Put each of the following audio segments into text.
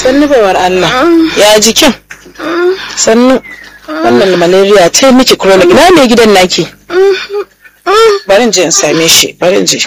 sannu baiwar Allah ya jikin sannu wannan malaria ta yi miki chronic na mai gidan naki barin je in same shi barin je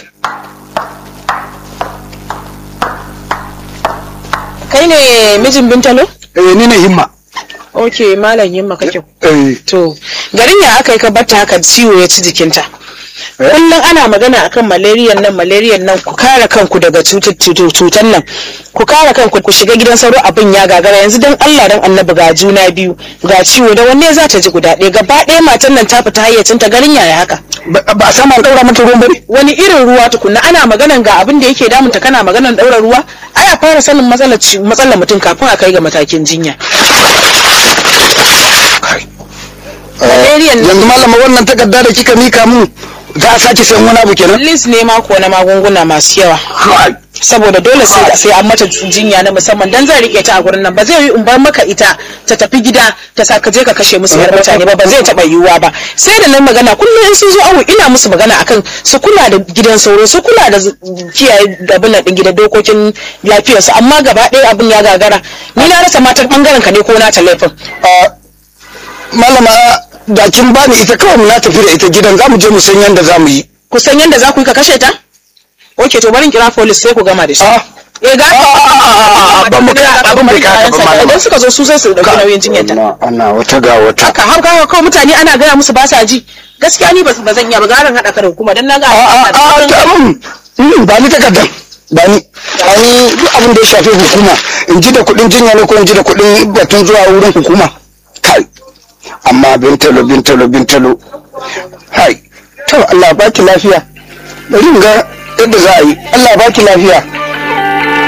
kai ne mijin bintalo eh ni ne himma ok malam yimma kake eh to garin ya aka yi ka batta haka ciwo ya ci jikinta kullum ana magana akan malariyan nan malariyan nan ku kare kanku daga cutar nan ku kare kanku ku shiga gidan sauro abin ya gagara yanzu dan Allah dan annabi ga juna biyu ga ciwo da wanne za ta ji guda ɗaya gaba ɗaya matan nan ta fita hayyacinta garin yaya haka ba ba a sama daura mata ruwan bane wani irin ruwa tukunna ana maganan ga abin da yake damunta kana maganan ɗaura ruwa ai a fara sanin matsalar ci- matsalar mutum kafin a kai ga matakin jinya Malariyan nan- yanzu malama wannan takarda da kika mika mun za a sake sayan wani abu kenan list ne mako na magunguna masu yawa Kai. saboda dole sai sai an mata jinya na musamman dan zan rike ta a gurin nan ba zai yi in bar maka ita ta tafi gida ta sa ka je ka kashe musu yar mutane ba ba zai taba yiwuwa ba sai da nan magana kullum in sun zo awo ina musu magana akan su kula da gidan sauro su kula da z- kiyaye abin nan din gidan dokokin lafiyar su amma gaba ɗaya abin ya gagara ni na rasa matar bangaren ka ne ko na ta laifin Ah, malama da kin bani ita kawai mu na tafi da ita gidan za mu je mu san yadda za mu yi ku san yadda za ku yi ka kashe ta oke to bari in kira police sai ku gama da shi Ah. eh ga ban mu kai abin bai kai haka ba malama. idan suka zo su sai su dauki nauyin jinyar ta ana ana wata ga wata haka har kawo kawai mutane ana gaya musu ba sa ji gaskiya ni ba ba zan iya ba garan haɗa ka da hukuma dan na ga a a a ta mun mm, ba ni takardar ba ni ba ni duk abin da ya shafi hukuma in ji da kuɗin jinya ne ko in ji da kuɗin batun zuwa wurin hukuma kai amma bintalo bintalo bintalo hai to Allah baki lafiya bari in ga yadda za a yi Allah baki lafiya